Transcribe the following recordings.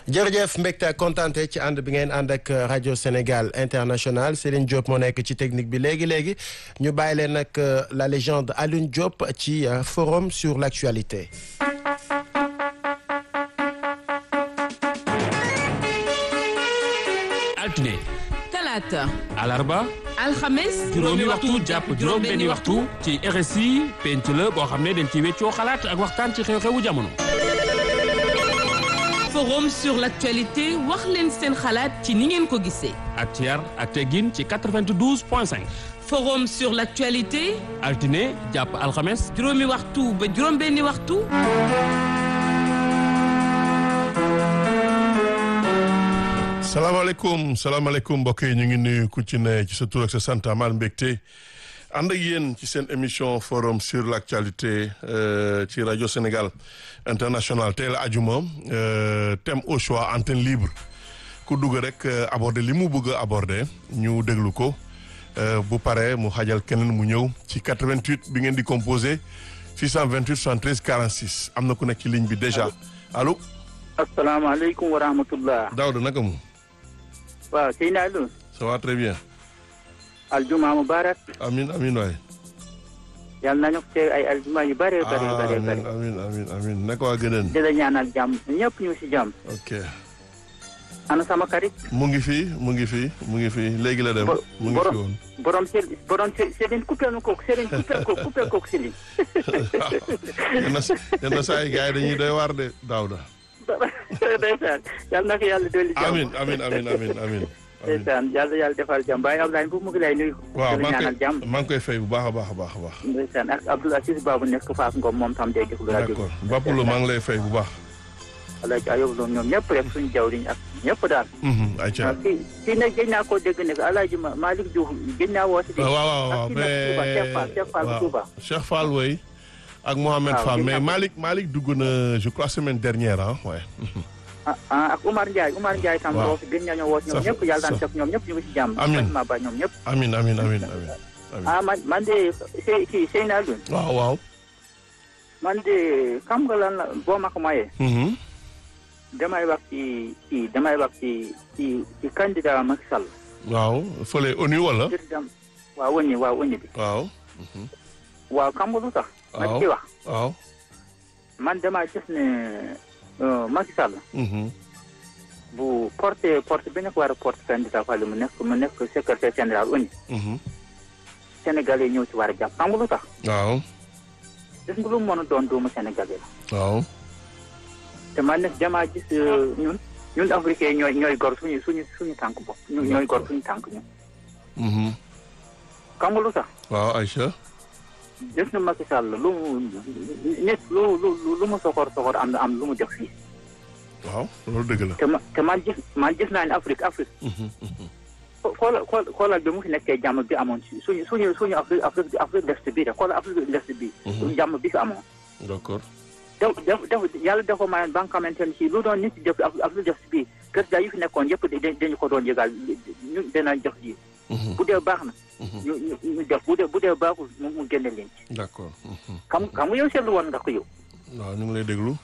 jërëjëf mbégte ak kontaante ci ànd bi ngeen ànd ak rajo Sénégal international Céline Diop moo nekk ci technique bi léegi léegi ñu bàyyi leen nag la légende Alioune Diop ci forum sur l'actualité. altine talaata alarba alxames juróomi waxtu jàpp juróom benni waxtu ci RSI penc la boo xam ne dañ ci weccoo xalaat ak waxtaan ci xew-xewu jamono forum sur l'actualité wax leen seen xalaat ci ni ngeen ko gisee ak ci yar ak teggin ci 92 point 5 forum sur l'actualité altine jàpp alxames juróomi waxtu ba juróom benni waxtu salaamaaleykum salaamaaleykum mbokk yi ñu ngi nuyu ku ci ne ci sa tur ak sa sant amal mbégte ànd ak yéen ci seen émission forum sur l' actualité ci rajo Sénégal international tey la ajuma thème au choix antenne libre ku dugg rek aborder li mu bëgg a aborder ñu déglu ko bu paree mu xajal keneen mu ñëw ci 88 bi ngeen di composé 628 73 46 am na ku nekk ci ligne bi déjà allo. asalaamaaleykum wa rahmatullah. Daouda naka mu. waaw Seydina Alioune. ça va très bien. aljuma mubarak. amin amin waay. yal nañu ko ay aljuma yu bare bare bare bare. amin amin amin naka waa gëneen. di la ñaanal jàmm ñëpp ñu si jàmm. ok. ana sama xarit. mu ngi fi mu ngi fi mu ngi fi léegi la dem. mu ngi fi woon borom sel borom Céline coupé nu ko Céline coupé ko coupé ko Céline. yenn yenn saa yi gars yi dañuy doy waar de Daouda. ndeysaan yal na ko yàlla dolli jàmm. amin amin amin amin amin ndeysaan yàlla yàlla defal jàmm Baye Abdoulaye bu mu ngi lay nuyu. waaw di la maa ngi ñaanal jàmm. koy maa ngi koy fay bu baax a baax a baax a baax. ndeysaan ak Abdoul Aziz Babou nekk Fass Ngom moom tam day déglu rajo bi. d'accord Bapoulo maa ngi lay fay bu baax. Alaaji Ayob Lo ñoom ñëpp rek suñu jawriñ ak ñëpp daal. ayca kii kii nag gëj naa koo dégg ne Alaaji Malick Diouf gëj naa woo si. waaw waaw waaw mais Cheikh Fall bu Touba. Cheikh Fall way ak Mohamed waaw, Fall gis mais naa ko. Malick Malick dugg na je crois semaine dernière ah ouais. ah ah ak Umar Ndiaye Umar Ndiaye tam. waaw woo si gën nañoo woo si ñoom Ça ñëpp yàlla daan ça- def ñoom ñëpp ñu ngi si jàmm. Amiin. Fatima Ba ñoom ñëpp. amin amin amin amin amin ah man man de Sey kii Seyna Alioune waaw waaw. man de xam nga lan la boo ma ko mayee. Mhm. damay wax ci ci damay wax ci ci ci candidat Macky Sall. waaw fële ONU wala. président waaw wëññi waaw wëññi bi. waaw. waaw xam nga lu tax. ma waaw ci wax waaw. man damaa gis ne euh, Macky Sall. Mhm. bu porté porté bi nekk war a porté candidat Fall mu nekk mu nekk secrétaire général ONU Mhm. Sénégalais ñëw ci war a jàpp xam nga lu tax waaw. gis nga lu mu mën a doon doomu Sénégalais la waaw. te man nag damaa gis euh, ñun ñun africain ñooy ñooy gor suñu suñu suñu tànk bopp ñu ñooy gor suñu tànk ñun Mhm. xam nga lu tax waaw Aïcha. gis nga Macky Sall lu mu nit lu lu lu mu soxor soxor am na am lu mu def fii waaw loolu dëgg la. te ma te man gis man gis naa ne Afrique Afrique Mhm. Mhm. xoolal xool xoolal bi mu fi nekkee jàmm bi amoon ci suñu suñu suñu Afrique Afrique Afrique l'Est bii de xoolal Afrique de l'Est bii. suñu jàmm bi fi amoon. d'accord. def def def yàlla dafa mayoon ba nga xamante ne si lu doon nit def Afrique de l'Est bii président yi fi nekkoon yëpp da dañu ko doon yëgal ñu dinañ jox ji. Mhm. bu dee baax na. Mhm. ñu ñu ñu def bu dee bu dee baaxul mu mu génne leen ci. d'accord. Mhm. xam xam nga yow seetlu woon nga ko yow. waaw ñu ngi lay déglu.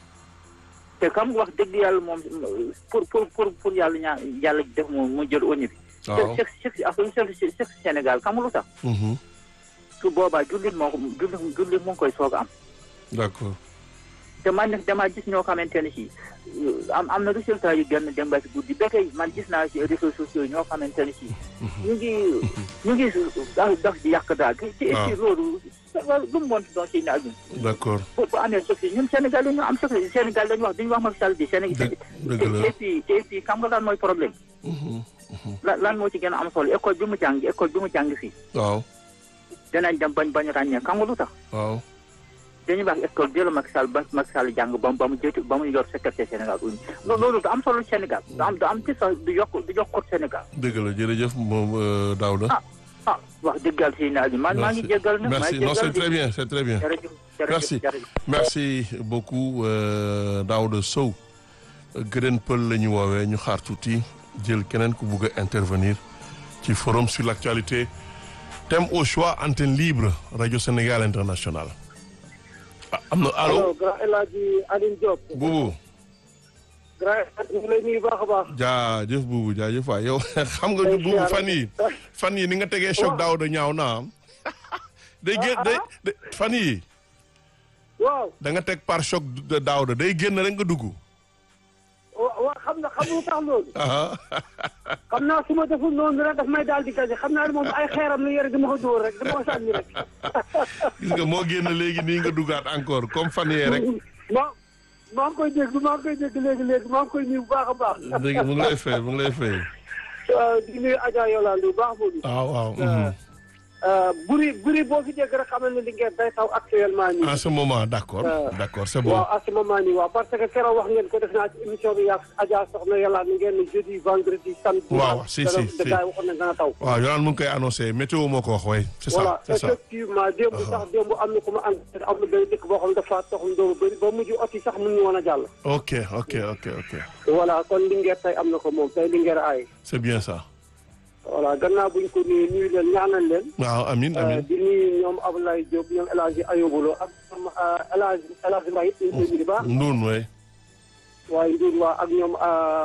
te xam nga wax dëgg yàlla moom pour pour pour pour yàlla ñaa yàlla def mu mu jël ONU bi. waaw. chef chef Afrique chef chef Sénégal xam nga lu tax. Mhm. su boobaa jullit moo ko jullit jullit mu ngi koy soog a am d'accord. te man nag damaa gis ñoo xamante ne si am am na résultat yu génn dem ba si guddi ba tey man gis naa si réseaux sociaux ñoo xamante ne si ñu ngi ñu ngi daf daf di yàq daal te te waaw. ci loolu lu mu mën doon si naaj d'accord. bu bu amee suuf si ñun Sénégal yi ñu am suuf si Sénégal dañu wax duñu wax Macky Sall di Sénégal Dëgg- dëgg la. et puis et puis xam nga lan mooy problème Mhm. Mhm. lan lan moo ci gën a am solo école bi mu jàng école bi mu jàng fii waaw. danañ dem bañ bañ ràññee xam nga lu tax waaw. dañuy wax école bi la Macky Sall ba Macky Sall jàng ba mu ba mu jëtu ba mu yor secrétaire Sénégal uñu loolu du am solo Sénégal du am du am ci sax du yokk du yokk Sénégal dëgg la jërëjëf moom euh, Daouda. ah ah wax dëgg yàlla si naaj bi man maa ngi jéggal nag maa merci ngi non c'est jéggal très bien c'est très bien. jërëjëf jërëjëf Merci. jërëjëf merci beaucoup euh, Daouda Sow gëdën pël la ñu woowee ñu xaar tuuti jël keneen ku bugg a intervenir ci forum sur l'actualité thème au choix antenne libre radio Sénégal international ah, am na allo grand El Hadji Aline Diop buubu grand ñu ngi lay nuyu baax a baax. jaajëf buubu jaajëf waay yow xam nga ñu buubu fan yi fan yi ni nga tegee choc daaw da ñaaw na am day génn day day- fan yi waaw da nga teg par choc de daaw da day génn rek nga dugg wa- wa xam nga xam nga lu tax loolu. aha xam naa su ma deful noonu rek daf may daal di gaje xam naa ne moom ay xeeram la yore dama ko dóor rek dama ko sànni rek. gis nga moo génn léegi nii nga duggaat encore comme fan yee rek maa maa ngi koy dégg maa ngi koy dégg léegi léegi maa ngi koy nuyu bu baax a baax. dégg nga mu ngi lay fay mu ngi lay fay waaw di nuyu Adja Yolande bu baax boobu. waaw waaw mhm. buri buri boo fi dégg rek xamal ne li ngeen day taw actuellement nii. en ce moment d'accord d'accord c'est bon waaw à ce moment nii waaw parce que keroog wax ngeen ko def naa ci émission bi yaa Adja soxna yàlla ni ngeen ne jeudi vendredi samedi. Waaw, si, si, si. gars yi waxoon nañ dana taw. waaw yolaan mu ngi koy annoncé météo moo ko wax way c'est ça voilà c'est ça effectivement démb sax démb am na ku ma ànd am na benn dëkk boo xam ne dafa tox ndox bëri ba mujj ot yi sax mun ñu woon a jàll. ok ok ok ok voilà kon Linguère tey am na ko moom tey Linguère ay c'est bien ça voilà gannaaw buñ ko nuyu nuyu leen ñaanal leen. waaw amin amin di nuyu ñoom Abdoulaye Diop ñoom El Hadj Ayobulo ak ñoom El Hadj El Hadj Mbaye ñu ngi koy nuyu bu baax. nduun way waaye Ndour waa ak ñoom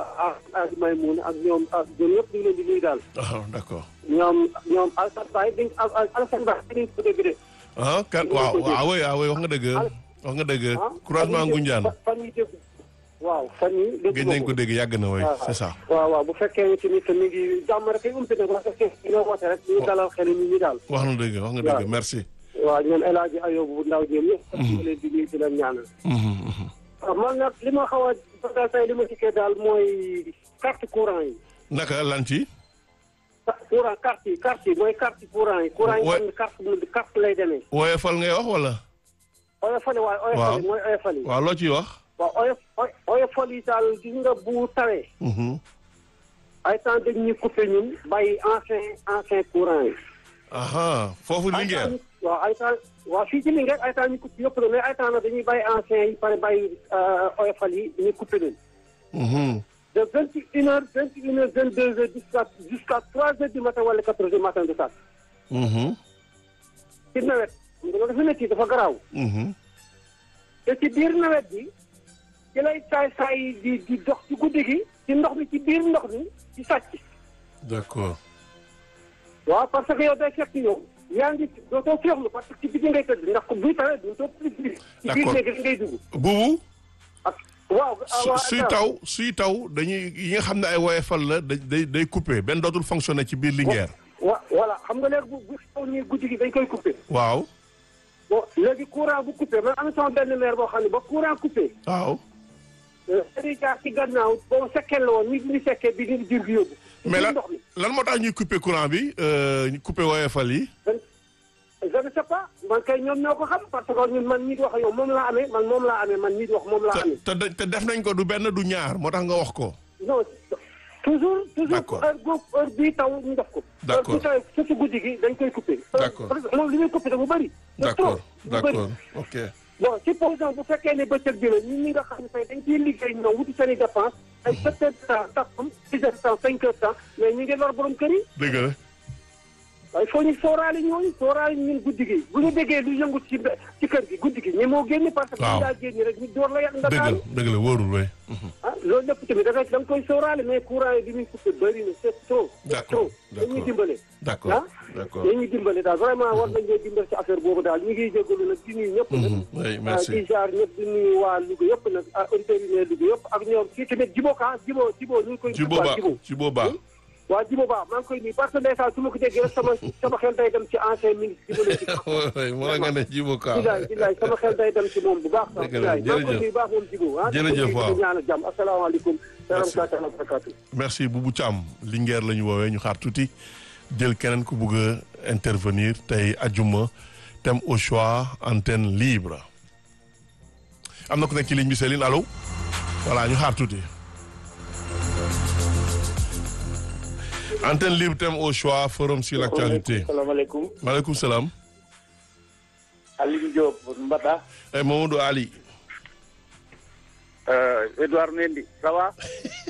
ah Maymoun ak ñoom ah ñoom ñëpp ñu ngi leen di nuyu daal. ah d'accord ñoom ñoom Alassane Baye dañ Alassane Baye dañ ko dégg de. ah kan waaw waaw way waaw way wax nga dëgg wax nga dëgg ah croisement Ngoundiane fan yi dégg waaw fan yi dégg gëj nañ ko dégg yàgg na way c'est ça waaw waaw bu fekkee ni tamit mi ngi jàmm rek ay umpi nag parce que dina woote rek ñu dalal xel nit ñi daal. wax na dëgg wax nga dëgg merci waaw ñoom El Hadj Ayobu bu ndaw ñoom ñëpp. ñu leen di nuyu di leen ñaanal. Mhm, mhm. waaw man nag li ma xaw a bëgg tey li ma dikkee daal mooy carte courant yi. naka lan ci ca- courant carte yi carte yi mooy carte courant yi. courant yi Ouais. xam ne carte bu carte lay demee. woyofal ngay wax wala oyofal yi waaye oyofal yi mooy oyofal yi. waaw loo ciy wax waaw oyof oy- oyofal yi daal gis nga bu tawee. Mhm. ay temps dañ ñuy coupé ñun bàyyi ancien ancien courant yi. aha foofu ay Linguère temps ñu- waaw ay temps waaw fii ci Linguère ay temps ñu coupé yëpp la mais ay temps nag dañuy bàyyi ancien yi pare bàyyi euh, oyofal yi ñu coupé leen. Mhm. de vingt et une heures vingt et une heures vingt deux heures jusqu'à jusqu'à trois heures du matin wala quatre heures du matin de ça. Mhm. ci nawet xam nga loolu dafa métti dafa garaaw. Mhm. te ci biir nawet bi ci lay saay saay yi di di dox ci guddi gi ci ndox mi ci biir ndox mi ci sàcc. d'accord waaw parce que yow day fekk yow yaa ngi dootoo féexlu parce que ci biti ngay tëdd ndax ko buy tawee du too ci biir. ci biir D'accord. néeg rek ngay dugg. buubu ak waaw. su- waaw suy taw suy taw dañuy yi nga xam ne ay woyofal la da- day day coupé benn dootul fonctionner ci biir Linguère wa voilà xam nga léegi bu bu taw nii guddi gi dañ koy coupé. waaw bon léegi courant bu coupé man am na sama benn maire boo xam ne ba courant coupé. waaw dañuy jaar ci gannaaw boobu sekkee la woon nit ñi sekkee bi di jur gi yóbbu. ci mais biir lan ndox mi. lan moo tax ñuy coupé courant bi euh, ñu coupé woyofal yi je ne sais pas man kay ñoom ñoo ko xam parce que ñun man ñii di wax yow moom laa amee man moom laa amee man ñii di wax moom laa te amee. te da- te def nañ ko du benn du ñaar moo tax nga wax ko non toujours toujours D'accord. heure boobu heure bii taw ñu def ko. D'accord. heure bii taw surtout guddi gi dañ koy coupé. D'accord. parce que moom li muy coupé dafa bëri. c'est d'accord trop, dafa bëri. d'accord ok bon supposons bu fekkee ne bëccëg bi la ñun ñi nga xam ne tey dañ ciy liggéey ñoom wuti seen i dépense ay sept heures de temps taxam six heures de temps cinq heures de temps mais ñu ngi lor borom kër yi. dëgg la waaye il faut ñu sóoraale ñooñu sóoraale ñun guddi gi bu ñu déggee lu yëngu ci be- ci kër gi guddi gi ñi moo génn parce que Waaw. ñu daa génn rek ñu door la yàq dëgg la ndakaaru dëgg la wóorul way ah loolu lépp tamit da nga da nga koy sóoraale mais courant yi bi muy coupé bëri na c'est trop c'est D'accord, trop dañuy d'accord. dimbale d'accord ah d'accord dañuy dimbale daal vraiment war nañ ñoo dimbale ci affaire boobu daal ñu ngi jégalu nag di nuyu ñëpp nag Mhm. oui ah merci di jaar ñëpp di nuyu waa Louga yëpp nag ah auditeurs yi ne Louga yëpp ak ñoom kii tamit Jibo Ka Jibo Jibo ñu ngi koy ci boobaa ci boobaa waa Jibo Ba maa ngi koy nuyu parce que ndeysaan su ma ko déggee rek sama sama xel day dem ci ancien ministre Jibo la oui moo la nga ne jibo ka bilaay bilaay sama xel day dem ci moom bu baax sax Dëgg la, bilaay maa ngi koy jërëjëf. nuyu baax moom Jibo ah Jërëjëf, waaw. di ñaanal jàmm asalaamaaleykum Merci. wa rahmatulah merci Boubou Thiam Linguère la ñu woowee ñu xaar tuuti jël keneen ku bugg a intervenir tey ajuma thème au choix antenne libre am na ku nekk ci ligne bi Céline allo voilà ñu xaar tuuti antenne libre thème au choix forum sur l'actualité salaamaaleykum maaleykum salaam Aliou Diop Mbata eh Mamadou Ali euh, Edouard Mendy ça va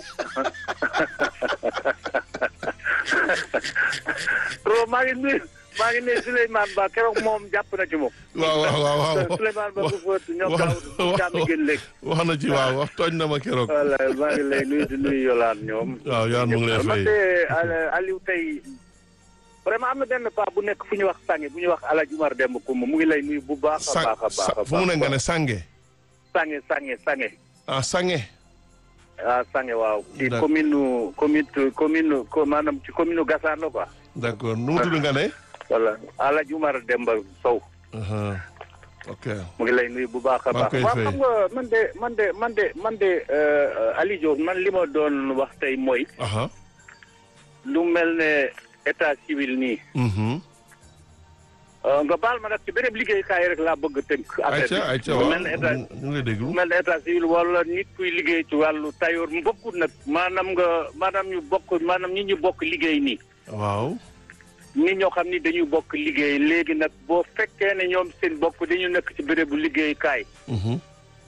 trop maa ngi nuyu maa ngi ne Souleymane Ba keroog moom jàpp na ci moom. waaw waaw waaw waaw Souleymane Ba bu fóot ñoom wax daaw jàmm gën léegi. wax na ci waaw wax tooñ na ma keroog. voilà maa ngi lay nuyu di nuyu Yolande ñoom. waaw Yolande mu ngi lay fay. man de Aliou tey vraiment am na benn paa bu nekk fu ñuy wax Sange bu ñuy wax El Hadj Umar Demba Koumba mu ngi lay nuyu bu baax a baax a baax a baax. fu mu ne nga ne Sange. Sange Sange Sange. ah Sange. ah Sange waaw. ci D'accord. commune nu commune commune ko maanaam ci commune nu Gassane la quoi. d'accord nu mu tudd nga ne. voilà El Hadj Umar Demba Sow. aha ok mu ngi lay nuyu bu baax a Maa baax ngi koy waaw fay. xam nga man de man de man de man de euh, Aliou Diop man li ma doon wax tey mooy aha lu mel ne état civil nii mhm euh, nga baal ma nag ci beneen liggéeykaay rek laa bëgg a tënk affaire ayca ayca lu waaw mel ne état ñu ngi lay déglu lu mel ne état civil wala nit kuy liggéey ci wàllu tayoor mu bokkut nag maanaam nga maanaam ñu bokk maanaam ñi ñu bokk liggéey nii waaw nit ñoo xam ni dañuy bokk liggéey léegi nag boo fekkee ne ñoom seen bokk dañu nekk ci bérébu liggéeykaay mhm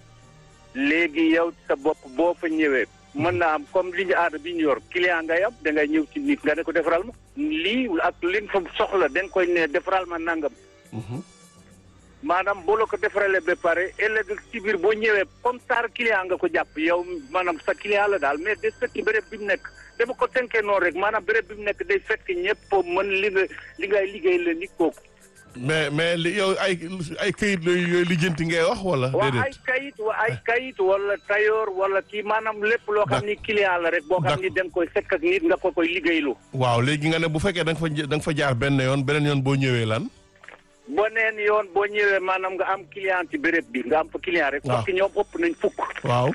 léegi yow sa bopp boo fa ñëwee mën naa am comme li ñu aada bi ñu yor client ngay am da ngay ñëw ci nit nga ne ko defaral ma lii ak li nga fa soxla da nga koy ne defaral ma nangam mhm maanaam boo la ko defaralee ba pare ëllëg ci biir boo ñëwee comme sar client nga ko jàpp yow maanaam sa client la daal mais day fekk béréb bi mu nekk dama ko tënkee noonu rek maanaam béréb bi mu nekk day fekk ñëpp mën li nga li ngay liggéey la nit kooku mais mais li yow ay ay këyit yooyu yooyu lijjanti ngay wax wala waa ay déedéet kayit wa ay kayit wala tayoor wala kii maanaam lépp loo xam ni client la rek boo xam ni da nga koy fekk ak nit nga ko koy liggéeylu waaw léegi nga ne bu fekkee da nga fa da nga fa jaar benn yoon beneen yoon boo ñëwee lan boneen yoon boo ñëwee maanaam nga am client ci béréb bi nga am fa client rek Waaw. parce que ñoom ëpp nañ fukk waaw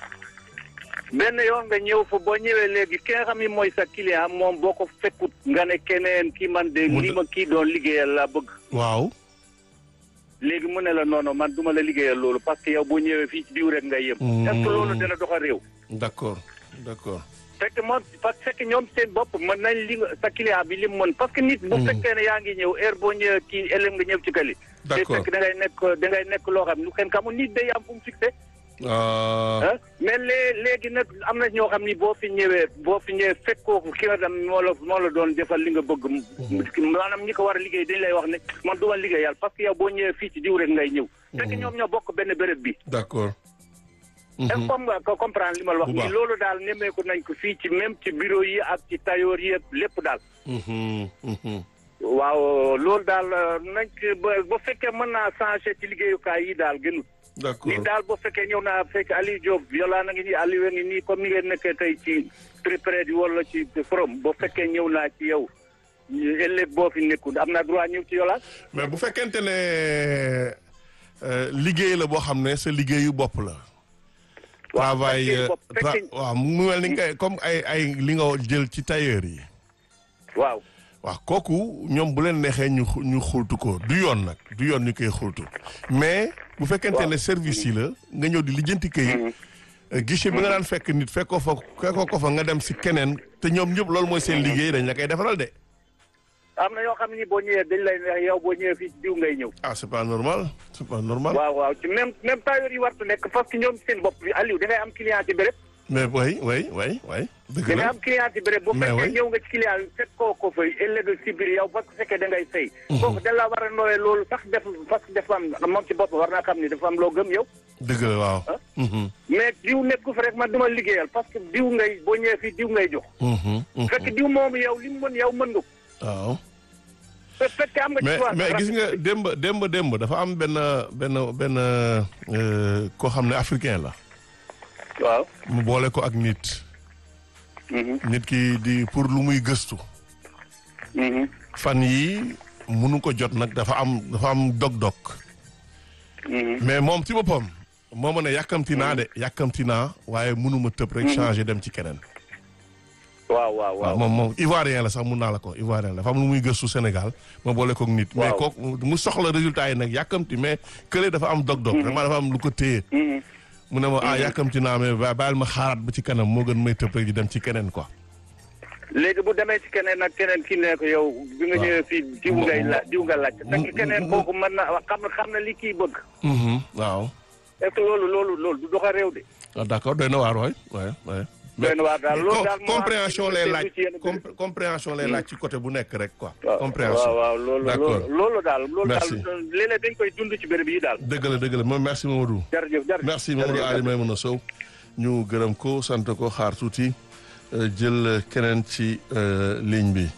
benn yoon nga ñëw fa boo ñëwee léegi ki nga xam ni mooy sa client moom boo ko fekkut nga ne keneen kii man de Mu li de- ma kii doon liggéeyal laa bëgg waaw léegi mu ne la non non man duma la liggéeyal loolu parce que yow boo ñëwee fii ci diw rek ngay yem Mm. est-ce que loolu dina doxal réew d'accord d'accord fekk moom parce que fekk ñoom seen bopp mën nañ li nga sa client bi li mu mën parce que nit bu Mm. fekkee ne yaa ngi ñëw heure boo ñëwee kii ëllëg nga ñëw ci kali te D'accord. fekk da ngay nekk da ngay nekk loo xam lu kenn xamul nit day am fu mu fixé ah ah mais lée léegi nag am na ñoo xam ni boo fi ñëwee boo fi ñëwee fekkoo ko ki nga dem moo la moo la doon defal li nga bëgg maanaam ñi ko war a liggéey dañ lay wax ne man du ma liggéeyal parce que yow boo ñëwee fii ci diw rek ngay ñëw fekk ñoom ñoo bokk benn béréb bi d'accord est-ce que comme nga ko comprendre li ma la wax Bu baax. nii loolu daal nemmeeku nañ ko fii ci même ci bureau yi ak ci tailleur yi ak lépp daal mhm mhm waaw loolu daal nañ ci ba ba fekkee mën naa changer ci liggéeyukaay yi daal gënul d'accord ni daal boo fekkee ñëw naa fekk Aliou Diop Yola na ngi nii Aliou a ngi nii comme ni ngeen nekkee tey ci préprès yi wala ci forum boo fekkee ñëw naa ci yow ëllëg boo fi nekkul am naa droit ñëw ci Yola mais bu fekkente ne euh, liggéey la boo xam ne sa liggéeyu bopp la. waaw travail fekkee euh, bopp tra- fekkee waaw mu mel ni nga comme ay ay li nga jël ci tailleur yi. waaw waaw kooku ñoom bu leen neexee ñu xu- ñu xultu ko du yoon nag du yoon ñu koy xultu mais bu fekkente ne service yi la nga ñëw di lijjanti këyit euh, guichet bi nga daan fekk nit fekkoo fa fekkoo ko fa nga dem si keneen te ñoom ñëpp loolu mooy seen liggéey dañ la koy defaral de. am na yoo xam ne ni boo ñëwee dañ lay neex yow boo ñëwee fii ci diw ngay ñëw ah c'est pas normal c'est pas normal. waaw waaw ci même même tailleur yi wartu nekk parce que ñoom seen bopp bi Aliou da ngay am client ci béréb mais oui oui oui oui dëgg da ngay la am client ci béréb bu Mais fekkee oui. ñëw nga ci client yi fekk koo ko fay ëllëg si biir yow parce que fekkee da ngay fay kooku da la war a nooyee loolu sax def parce que dafa am moom ci bopp war naa xam ni dafa am loo gëm yow dëgg la waaw. Mhm, mais diw nekku fa rek man duma liggéeyal parce que diw ngay boo ñëwee fii diw ngay jox mhm, mhm. fekk diw moomu yow li mu mën yow mën nga ko waaw te fekkee am nga ci mais droit mais sax gis nga démb démb démb dafa am benn benn benn euh, koo xam ne africain la waaw mu boole ko ak nit nit ki di pour lu muy gëstu fan yi munu ko jot nag dafa am dafa am dog-dog mais moom ci boppam moo ma ne yàkkamti naa de yàkkamti naa waaye mënuma tëb rek changer dem ci keneen waaw waaw waaw moom moom ivoirien la sax mun naa la ko ivoirien la dafa am lu muy gëstu Sénégal ma boole koog nit mais Waaw. kooku mu soxla résultat yi nag yàkkamti mais kële dafa am dog-dog vraiment dafa am lu ko téye mu ne ma ah yàkkamti naa mais ba- bàyyil ma xaaraat ba ci kanam moo gën may tëb rek di dem ci keneen quoi léegi bu demee ci keneen nag keneen ki ne ko yow bi nga Waaw. ñëwee fii diw Mo- ngay la mo- diw nga laaj mo- fekk keneen mo- kooku mën na xam na xam na li kii bëgg Mhm, waaw est-ce que loolu loolu loolu du doxa réew de ah d'accord doy na waar waay waay waay doy na waar daal loolu daal moo am compréhension lay laaj ci yenn com- compréhension lay laaj ci côté bu nekk rek quoi. waaw compréhension waaw waaw loolu d'accord loolu loolu daal loolu Merci. daal léeg-léeg dañ koy dund ci béréb yi daal dëgg la dëgg la moom merci Mamadou. jërëjëf jërëjëf merci Mamadou jërëjëf. Ali Maimouna Sow ñu gërëm ko sant ko xaar tuuti euh, jël keneen ci euh, ligne bi.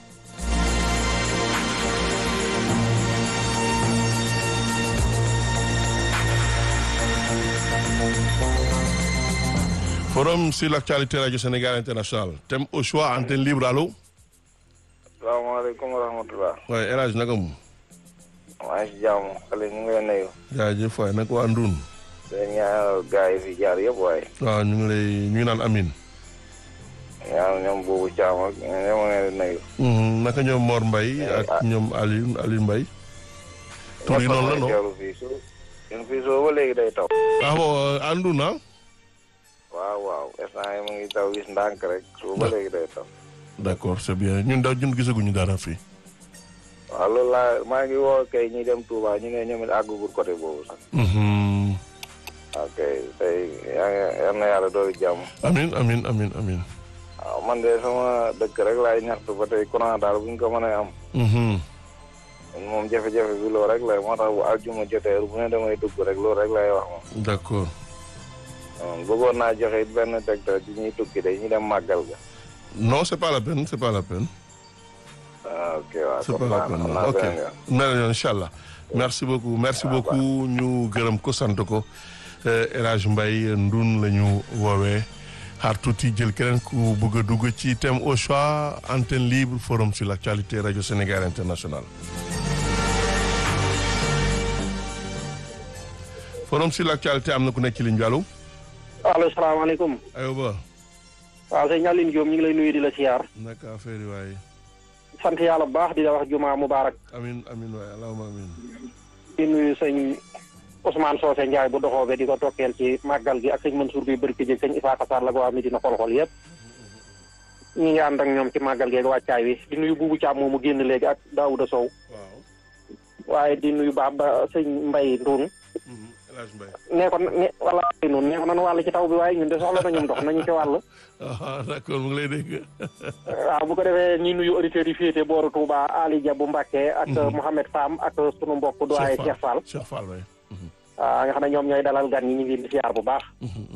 forum sur l'actualité radio Sénégal international thème au choix antenne libre allo. salaamaaleykum wa rahmatulah. waaye El Hadj naka mu. maa ngi si jàmm xale ñu ngi lay nuyu. jaajëf waay nag waa Ndun. di ñaanal gars yi fi jaar yëpp waaye. waaw ñu ngi lay ñu ngi naan amin. ñaanal ñoom boobu caam ak ñoom ma leen di nuyu. Mhm, naka ñoom Mor Mbaye ak ñoom Aliou Aliou Mbaye. tur yi noonu la non teewlu fii su ñun fii soo ba léegi day taw. ah bon àndu na waaw waaw instant yi mu ngi taw gis ndànk rek soo ba léegi day taw. d'accord c'est bien ñun daw ñun gisaguñu dara fii. waaw loolu laa maa ngi woo kay ñi dem Touba ñu ne ñoom it àggugul côté boobu sax. Mhm. ok tey yaa ngi yal na yàlla doolu jàmm. amin amin amin amin waaw man de sama dëkk rek laay ñaxtu ba tey courant daal bu ñu ko mënee am. Mhm. moom jafe-jafe bi loolu rek la moo tax bu aljuma jotee bu ne damay dugg rek loolu rek lay wax moom. d'accord bëggoon naa joxe it benn tegtal ci ñuy tukki de ñu dem màggal ga. non c'est pas la peine c'est pas la peine ah ok waaw c'est pas la peine xam naa ok beneen yoon. mel na incha allah merci beaucoup merci beaucoup ñu gërëm ko sant ko Euh, El Hadj Mbaye ndun la ñu woowee xaar tuuti jël keneen ku bëgg a dugg ci thème au choix antenne libre forum sur l'actualité radio Sénégal international forum sur l'actualité am na ku nekk ci ligne bi allo allo salaamaaleykum ayoba waaw sëñ Aline Diop ñu ngi lay nuyu di la siyaar naka affaire yi waaye sant yàlla bu baax di la wax juma mubarak amin amin waaye allahumma amin di nuyu sëñ Ousmane Socé Ndiaye bu doxoobe di ko tokkeel ci màggal gi ak sëñ Mansour bi bërki jëg sëñ Isaaka Sarr la ko waa Medina xol-xol yëpp ñi ngi ànd ak ñoom ci màggal geeg wàccaay wi di nuyu buubu Caam moomu génn léegi ak Daouda Sow waaw waaye di nuyu baax ba sëñ Mbay Ndoun Mhm, El Hadj Mbaye nee ko ne wala noonu nee ko nan wàll ci taw bi waaye ñun de soxla nañu ndox nañu ci wàll ah d'accord mu ngi lay dégg waaw bu ko defee ñi nuyu auditeurs yi féete booru Touba Ali Dia bu Mbàkke ak Mohamed Fam ak sunu mbokk doyen Cheikh Fall Cheikh Fall waay waaw nga xam ne ñoom ñooy dalal gan ñi ñu ngi leen di siyaar bu baax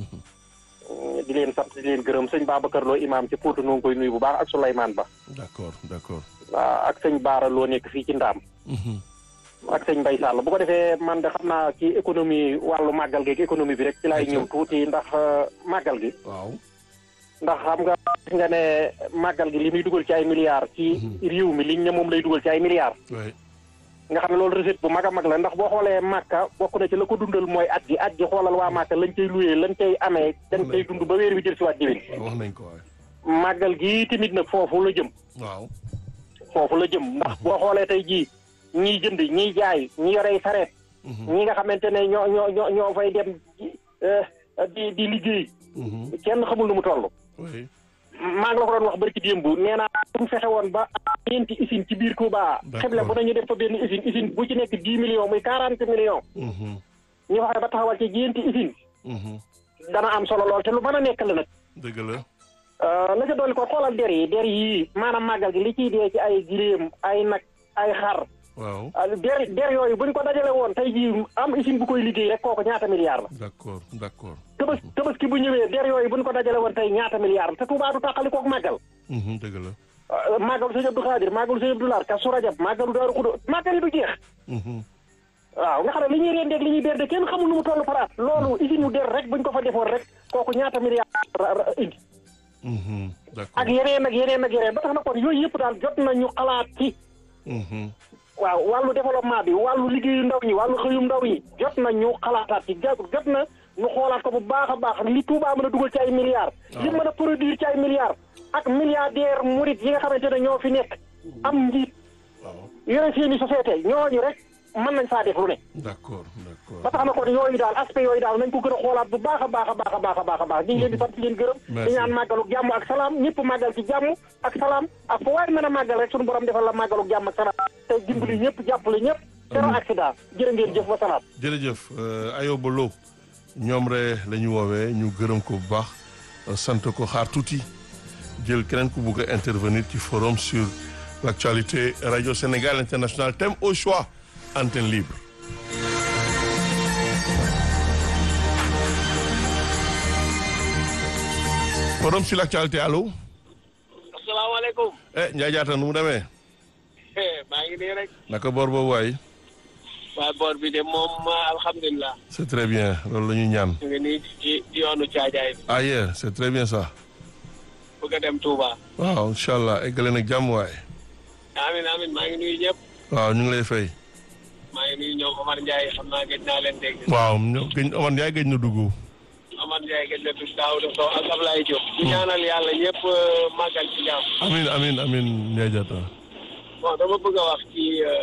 di leen sant di leen gërëm sëñ Babacar Lo imam ci Potou noo ngi koy nuyu bu baax ak Souleymane Ba d'accord d'accord waaw ak sëñ Baara Lo nekk fii ci Ndaam Mhm. ak sëñ Mbaye Sall bu ko defee man de xam naa ci économie wàllu màggal gi ak économie bi rek ci laay ñëw tuuti ndax euh, màggal gi waaw ndax xam nga gis nga ne màggal gi li muy dugal ci ay milliards ci réew mi liñ ne moom lay dugal ci ay milliards waay nga xam ne loolu recette bu mag a mag la ndax boo xoolee màkka bokk na ci la ko dundal mooy at gi at gi xoolal waa màkka lañ cay luyee lañ cay amee dañ cay dund ba weer wi jël si waat déwén waaw wax nañ ko waay màggal gi tamit nag foofu la jëm waaw foofu la jëm ndax boo xoolee tey jii ñiy jënd ñiy jaay ñi yorey sareet ñi nga xamante ne ñoo ñoo ñoo ñoo fay dem eh, di di liggéey Mhm. kenn xamul nu mu toll waay maa ngi la ko doon wax barki démb nee naa bu fexe woon ba am ñeenti usine ci biir Touba D'accord. xeble bu nañu def fa benn usine usine bu ci nekk dix millions muy quarante millions Mhm. ñu fexe ba taxawal ci ñeenti usine Mhm. dana am solo lool te lu mën a nekk la nag dëgg la Euh, la ca dolli ko xoolal der yi der yii maanaam màggal gi li ciy dee ci ay giléem ay nag ay xar waaw ah, der der yooyu buñ ko dajale woon tey jii am usine bu koy liggéey rek kooku ñaata milliards la d'accord d'accord tëbës tëbëski bu ñëwee der yooyu buñ ko dajale woon tey ñaata milliards la te Touba du tàqali koog màggal Mhm, dëgg la Uh, màggalu sëñ Abdou Khadir màggalu sëñ Abdou Lahad Kazu Rajab màggalu Daaru Xudo màggal yi du jeex Mhm. waaw nga xam ne li ñuy rendeeg li ñuy berde kenn xamul nu mu toll paraat loolu usine yu der rek buñ ko fa defoon rek kooku ñaata milliards ra- ra- indi Mhm, ak d'accord yeneen ak yeneen ak yeneen ba tax na kon yooyu yëpp daal jot nañu xalaat ci Mhm. waaw wàllu développement bi wàllu liggéeyu ndaw ñi wàllu xëyum ndaw ñi jot na ñu xalaataat ci jot jot na ñu xoolaat ko bu baax a baax li Touba mën a dugal ci ay milliards li mën a produire ci ay milliards ak milliardaire murit yi nga xamante ne ñoo fi nekk am njiit waaw yore seeni société ñooñu rek mën nañ faa def lu ne d'accord d'accord ba tax na kon yooyu daal aspect yooyu daal nañ ko gën a xoolaat bu baax a baax a baax a baax a baax a baax ñu ngi leen di sant di leen gërëm Merci. di ñaan màggalu jàmm ak salaam ñëpp màggal ci jàmm ak salaam ak fu waay mën a màggal rek suñu borom defal la màggalu jàmm ak salaam te dimbali ñëpp jàppale ñëpp zéro accident jërë ngeen jëf wa salaam jërëjëf euh, Ayoba Lo ñoom re la ñu woowee ñu gërëm ko bu baax sant ko xaar tuuti jël keneen ku bugg a intervenir ci forum sur l'actualité radio Sénégal international thème au choix antenne libre. forum sur l'actualité allo. asalaamaaleykum. eh Ndiaye Diatta nu mu demee. maa ngi nii rek. naka boor boobu waay. waa boor bi de moom alhamdulilah. c'est très bien loolu la ñuy ñaan. ñu ngi nii ci ci yoonu caajaay bi. ah yeah c'est très bien ça. bëgg a dem Touba. waaw incha allah eggale nag jàmm waay. amin amin maa ngi nuyu ñëpp. waaw ñu ngi lay fay. maa ngi nuyu ñoom Omar Ndiaye xam naa gëj naa leen dégg. waaw ñoom gëj Omar Ndiaye gëj na dugg. Omar Ndiaye gëj na dugg Daouda Sow ak Ablaye Diop. di ñaanal yàlla ñëpp màggal ci jàmm. amin amin amin Ndiaye Diatta. bon dama bëgg a wax ci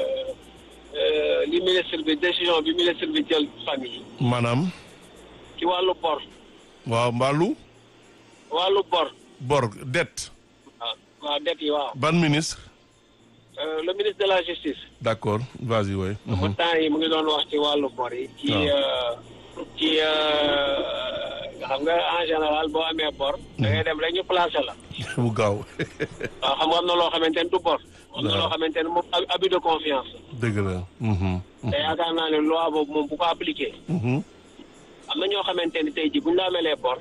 li ministre bi décision bi ministre bi jël fan yi maanaam. ci wàllu bor. waaw mbaalu. wàllu bor. bor dette. waaw waaw det yi waaw. ban ministre. le ministre de la justice. d'accord vas-y waay. ba temps yi mu ngi doon wax ci wàllu bor yi. ci ci xam nga en général boo amee bor. da ngay dem rek ñu placé la. bu gaaw. waaw xam nga am na loo xamante ne du bor. am na loo xamante ne moom abus de confiance. dëgg la. te yaakaar naa ne loi boobu moom bu ko appliqué. am na ñoo xamante ne tey jii bu ñu la amelee bor.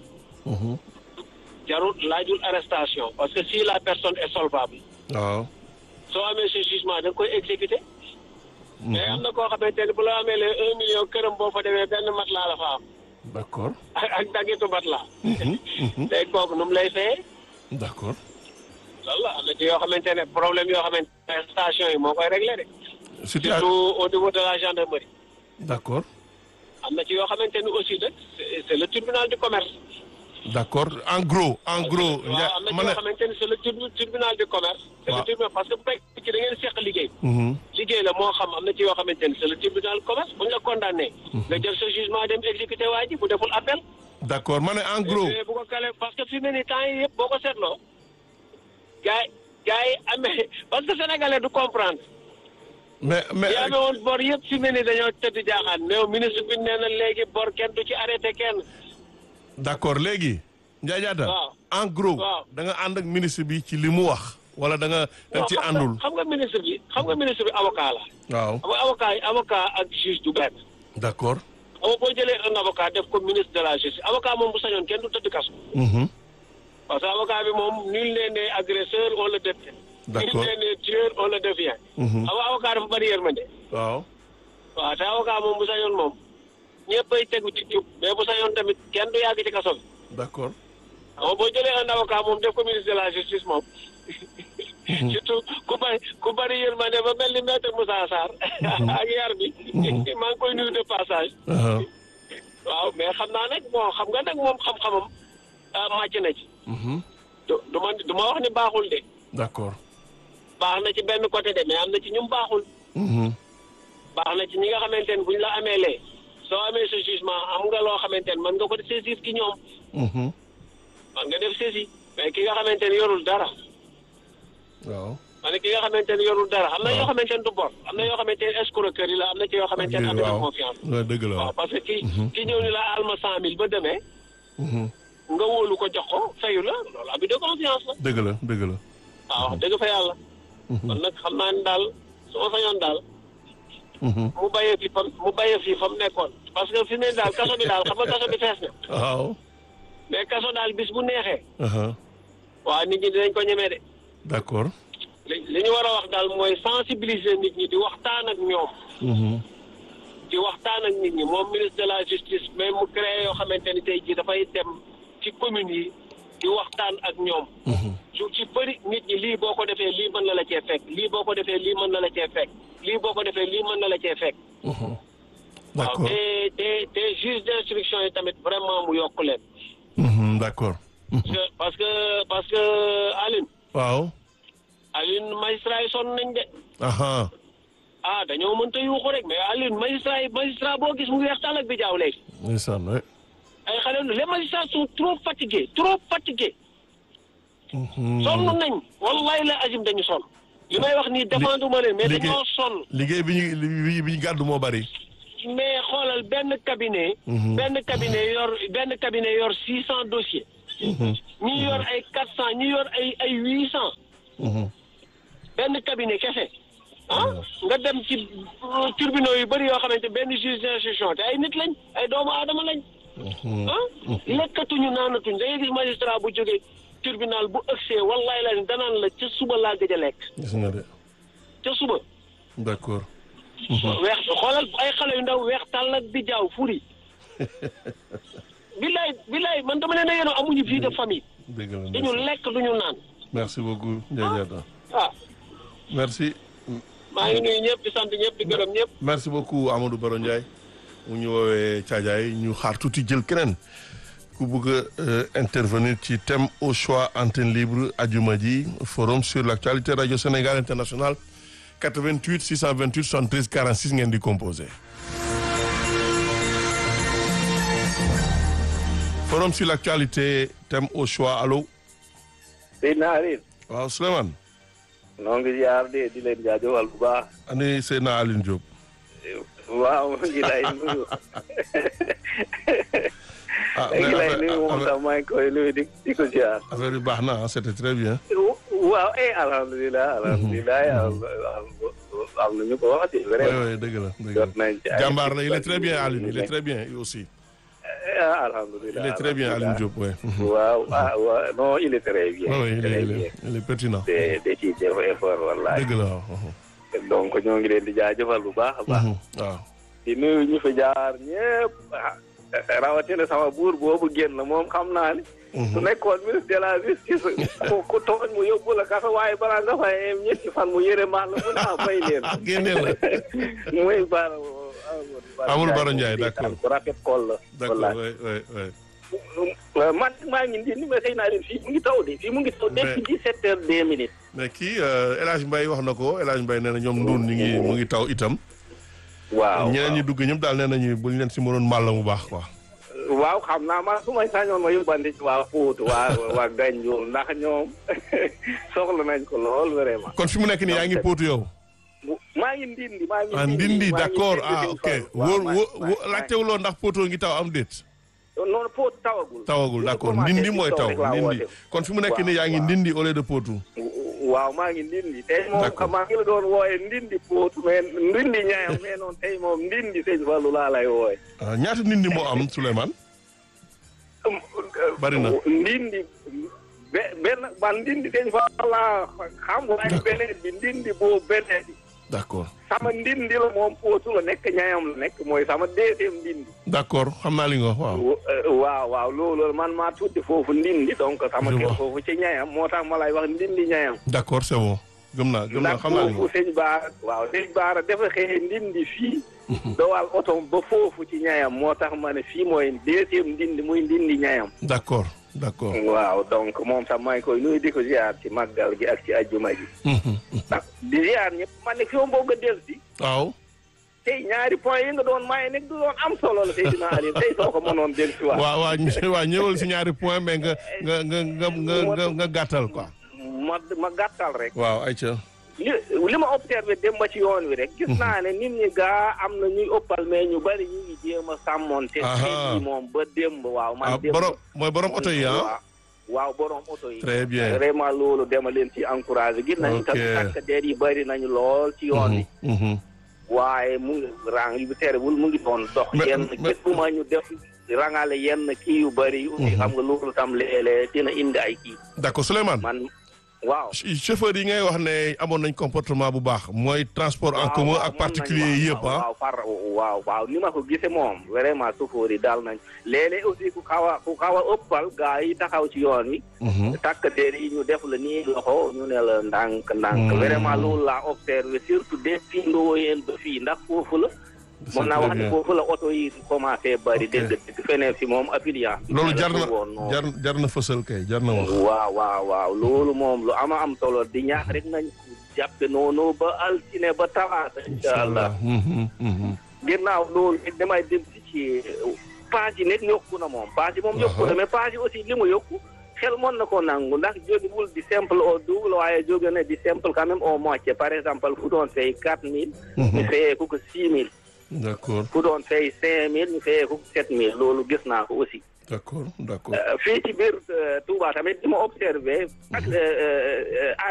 jarul laajul arrestation parce que si la personne est solvable. waaw. soo amee ce jugement da nga koy exécuté. mais am na koo xamante ne bu la amee les un million këram boo fa demee benn mat laa la fa am. d'accord. ak ak dagitu mat laa. tey kooku nu mu lay fayee. d'accord. loolu la am na ci yoo xamante ne problème yoo xamante ne station yi moo koy réglé de. situation surtout au niveau de la gendarmerie. d'accord. am na ci yoo xamante ni aussi nag c'est c'est le tribunal du commerce. d'accord en gros en gros. waaw am na ci yoo xamante ni c'est le tribunal du commerce. c'est le tribunal parce que bu fekkee ci da ngeen seq liggéey. liggéey la moo xam am na ci yoo xamante ni c'est le tribunal du commerce bu ñu la condamné. nga jël sa jugement dem exécuter waa ji bu deful appel. d'accord ma ne en gros. bu ko kale parce que fi mu ne nii temps yi yëpp boo ko seetloo. gars yi gars yi amee parce que sénégalais du comprendre. mais mais yi amee woon bor yëpp fi mu ne nii dañoo tëdd jaaxaan mais ministre bi nee na léegi bor kenn du ci arrêté kenn. d'accord léegi. Ndiaye Diatta waaw en gros. waaw da nga ànd ak ministre bi ci li mu wax. wala da nga da ci àndul. xam nga ministre bi xam nga ministre bi avocat la. waaw xam nga avocat yi avocat ak juge du benn. d'accord. xam nga boo jëlee un avocat def ko ministre de la justice avocat moom bu sañoon kenn du tëdd kaso. parce que avocat bi moom nul n'est né agresseur on le devient. D'accord. nul n'est né tueur on le devient. xam nga avocat dafa bari yërmande. waaw. waaw te avocat moom bu sañoon moom ñëppay tegu ci jub mais bu sañoon tamit kenn du yàgg ci kaso bi. d'accord. xam nga boo jëlee un avocat moom def ko ministre de la justice moom. surtout ku bari ku bari yërmande ba mel ni maître Moussa Sarr. ak yar bi. maa ngi koy nuyu de passage. waaw mais xam naa nag bon xam nga nag moom xam-xamam ah màcc na ci. du du ma du ma wax ni baaxul de. d'accord. baax na ci benn côté de mais am na ci ñum baaxul. baax na ci ñi nga xamante ne buñ la amee lee soo amee sa jugement am nga loo xamante ne mën nga ko saisir ci ñoom. man nga def saisi mais ki nga xamante ne yorul dara. waaw. ma ne ki nga xamante ne yorul dara am na yoo xamante ne du bor am na yoo xamante ne escroquerie la am na ci yoo xamante ne am na confiance. waaw dëgg la waaw parce que ki ki ñëw ni la alma cent mille ba demee. nga wóolu ko jox ko fayu la loolu abus de confiance la. dëgg la dëgg la. waaw wax dëgg fa yàlla. kon nag xam naa ne daal su ma sañoon daal. mu bàyyee fi fam mu bàyyee fi fa mu nekkoon. parce que fi mu ne daal kaso bi daal xam nga kaso bi fees na. waaw. mais kaso daal bis bu neexee. waaw nit ñi dinañ ko ñemee de. d'accord. li li ñu war a wax daal mooy sensibiliser nit ñi di waxtaan ak ñoom. di waxtaan ak nit ñi moom ministre de la justice mais mu créé yoo xamante ni tey jii dafay dem ci communes yi di waxtaan ak ñoom. su ci bëri nit ñi lii boo ko defee lii mën na la cee fekk lii boo ko defee lii mën na la cee fekk lii boo ko defee lii mën na la cee fekk. waaw d'accord te te te juge d'instruction yi tamit vraiment mu yokk leen. d'accord. parce que parce que parce que Aline. waaw. Aline magistrat yi sonn nañ de. aha ah dañoo mënta yuuxu rek mais Aline magistrat yi magistrat boo gis mu ngi weex tàll ak bi jaaw léegi. ndeysaan ouais. ay xale les magistrats sont trop fatigués trop fatigués. sonn nañ wallahi la azim dañu sonn. li may wax nii défendre ma leen mais dañoo sonn. liggéey bi ñu bi ñu gàddu moo bari. mais xoolal benn cabinet. benn cabinet yor benn cabinet yor six cent dossiers. ñi yor ay quatre cent ñi yor ay ay huit cent benn cabinet kese ah nga dem ci tribunaux yu bëri yoo xamante benn juge d'instruction te ay nit lañ ay doomu aadama lañ ah lekkatuñu naanatuñ da ngay gis magistrat bu jógee tribunal bu ëgsee wallaay la danaan la ca suba laa gëj a lekk gis nga de ca suba d'accord weex xoolal ay xale yu ndaw weex tàll ak di jaaw furi billaay billaay man dama leen a yénoo amuñu vie de famille dëgg la duñu lekk duñu naan merci beaucoup Ndiaye Diatta ah merci maa ngi nuyu ñëpp di sant ñëpp di gërëm ñëpp merci beaucoup Amadou Baro Ndiaye mu ñu woowee Thiadiaye ñu xaar tuuti jël keneen ku bëgg a intervenir ci thème au choix antenne libre ajuma ji forum sur l'actualité radio Sénégal international 88 628 73 46 ngeen di composé. forum sur l'actualité thème au choix allo. Seydina Alioune. waaw Souleymane. noo ngi ziar de di leen jaajëfal bu baax. ani Seydina Alioune Diop. waaw mu ngi lay nuyu. ah mu ngi lay nuyu moom sax maa ngi koy nuyu di di ko ziar. affaire bi baax na ah c'était très bien. waaw eh alhamdulilah alhamdulilah am na ñu ko waxati oui vraiment. oui dëgg la dëgg jot nañ ci la ay jàmbaar la il est très bien Alioune il est très bien lui aussi. ah alhamdulilah il est très bien Alioune Diop oui. waaw ah waaw non il est très bien. oui il est très il bien. est il est pertinent. de de ci def effort wallahi. dëgg la waaw. donc ñoo ngi leen di jaajëfal bu baax a baax. waaw. di nuyu ñu fi jaar ñëpp ah rawatina sama buur boobu génn moom xam naa ni. su nekkoon ministre de la justice ku ku tooñ mu yóbbu la kaso waaye balaa nga fay yem ñetti fan mu yëre maal la mu naa fay leen. génneel la. muy Bara Amadou Baro Ndiaye d'accord ku rafet kool la. d'accord wallaay. oui oui oui. man maa ngi nii ni ma xëy naa leen fii mu ngi taw de fii mu ngi taw depuis dix-sept heures deux minutes. mais kii El Hadj Mbaye wax na ko El Hadj Mbaye nee na ñoom ndun ñu ngi mu ngi taw itam. waaw ñeneen ñi dugg ñëpp daal nee nañu bu ñu leen si mënoon màll mu baax quoi. waaw xam naa man su ma sañoon ma yóbbandi ci waa Pout waa waa Ganjoul ndax ñoom soxla nañ ko lool vraiment. kon fi mu nekk nii yaa ngi póotu yow. maa ngi ndindi maa ngi ah ndindi d'accord ah ok wóor wóor laajtewuloo ndax póotoo ngi taw am déet. noonu Pout tawagul. tawagul d'accord ndindi mooy taw ndindi kon fi mu nekk nii yaa ngi ndindi au lieu de póotu. waaw maa ngi ndindi tey moom maa ngi la doon wooye ndindi Pout mais ndindi ñaayam mais noonu tey moom ndindi sëñ Fallou laa lay wooye. ah ñaata ndindi moo am Souleymane. bari na ndindi be benn man ndindi sëñ Fallou laa xam waaye beneen bi ndindi boobu beneen bi. d'accord sama ndindi la moom Pout la nekk ñaayam la nekk mooy sama deuxième ndindi. d'accord xam naa li nga wax waaw. waaw waaw loolu man maa tuuti foofu ndindi donc sama Je kër vois. foofu ci ñayam moo tax ma lay wax ndindi ñayam d'accord c'est bon gëm naa gëm naa ndax xam naa li nga foofu wax. sëñ Baara waaw sëñ Baara dafa xëy ndindi fii dowal otom ba foofu ci ñayam moo tax ma ne fii mooy deuxième ndindi muy ndindi ñayam d'accord d'accord. waaw donc moom sax maa ngi koy nuyu di ko ziar ci màggal gi ak ci ajjuma gi ndax di ziar ñëpp man ne fi ma bëgg a dellu si waaw. tey ñaari point yi nga doon maye nekk du doon am solo la Seydina Aliou tey soo ko mënoon dellu si waat waaw waaw ñu- waaw ñëwal si ñaari point mais nga nga nga nga nga nga nga gàttal quoi. ma ma gàttal rek waaw ayca. li li ma observé dem ba ci yoon wi rek gis naa ne nit ñi gaa am na ñuy ëppal mais ñu bari ñu ngi jéem a sàmmonte Aha. xeet yi moom ba démb waaw man ah démb borom mooy borom oto yi ah. waaw waaw borom oto yi Très bien. vraiment loolu dema leen ci encouragé gis nañu Ok. tam takk der yi bari nañu lool ci yoon wi Mhm, mhm. waaye mu ngi rang yu terewul mu ngi doon dox Mais- yenn mais- gis bu ma ñu def rangale yenn kii yu bari aussi xam nga loolu tam léeg-léeg dina indi ay kii d'accord Souleymane. man waaw ch- chauffeur yi ngay wax ne amoon nañ comportement bu baax mooy transport en waaw, commun waaw, ak moom particulier nañu yi waaw, yëpp ah. waaw far waaw waaw ni ma ko gisee moom vraiment suufóor yi daal nañ léeg-léeg aussi ku xaw a ku xaw a ëppal gaa yi taxaw ci yoon wi. Mhm. takk der yi ñu def la nii loxo ñu ne la ndànk ndànk. Mm. vraiment loolu laa observé surtout depuis Ndoyeen ba fii ndax foofu la. C'est mën naa très wax ne bien. foofu la oto yi commencé bari Ok. dégg dégg feneen fi moom affiliation. bi loolu jar na woon noonu. jar jar na fësal kay jar na wax. waaw waaw waaw loolu moom lu ama am solo di ñaax rek nañ jàppe noonu ba altine ba talaata incha allah Mhm, mhm. ginnaaw loolu it damay dem si ci paas yi nekk yokku na moom paas yi moom yokku na mais paas yi aussi li mu yokku xel mën na ko nangu ndax jógewul di simple au double waaye jóge na di simple quand même au moitié par exemple fu doon fay quatre mille ñu fayee ko ko six mille d'accord fu doon fay cinq mille ñu fayee ko ko sept mille loolu gis naa ko aussi d'accord d'accord fii ci biir Touba tamit li ma observé ak